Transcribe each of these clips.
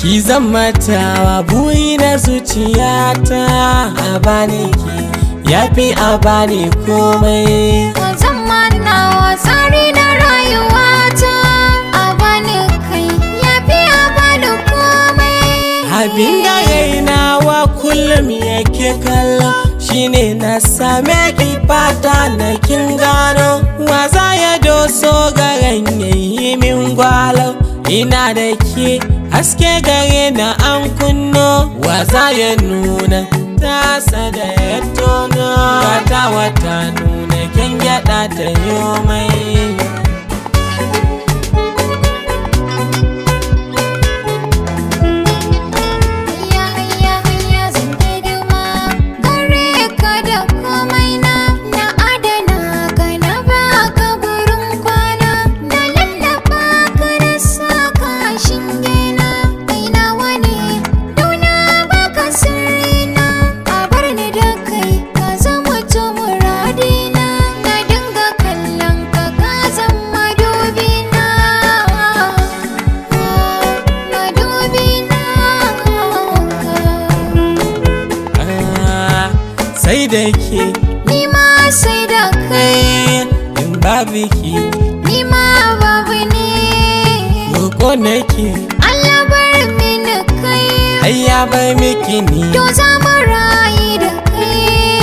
ki zama tawa buri na zuciyata a bani ki yafi a bani komai Ka zama nawa tsari na rayuwata a bani kai yafi a bani komai abin da rainawa kullum yake kallo shine na same ki fata na kin gano waza ya doso garan yayi min gwalo ina da ke haske gare na an kunno waza ya nuna tasa da ya tono wata wata nuna kin gyada ta yomai Hayya hayya hayya zan hidima gare ka da komai na na adana ka na baka gurin kwana na lallaba ka na saka shinge na kai nawa ne dauna baka sirri na a bar ni da kai ka zama to muradina na dinga kallon ka ka zama dubina madubina Ah, sai da ke Ni ma sai da kai, kai in babu ki ni ma babu ne. roƙo nake Allah bar mini kai, ai ya bar miki ni to za mu rayu da kai.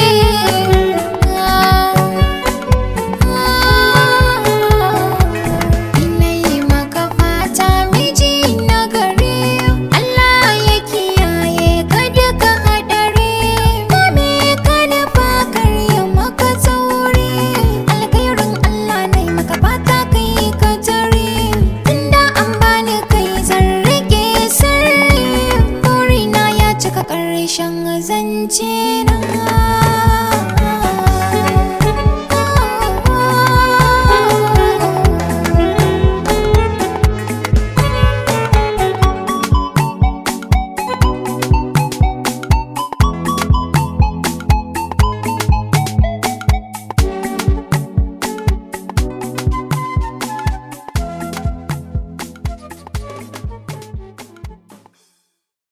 Ina yi maka fata miji na gari, Allah ya kiyaye ka duka haɗari. Mame ka nufa karya maka tsauri, alkhairin Allah na yi maka fata kai ka tare. Tunda an bani kai zan rike sirri, burina ya cika ƙarshen zance na.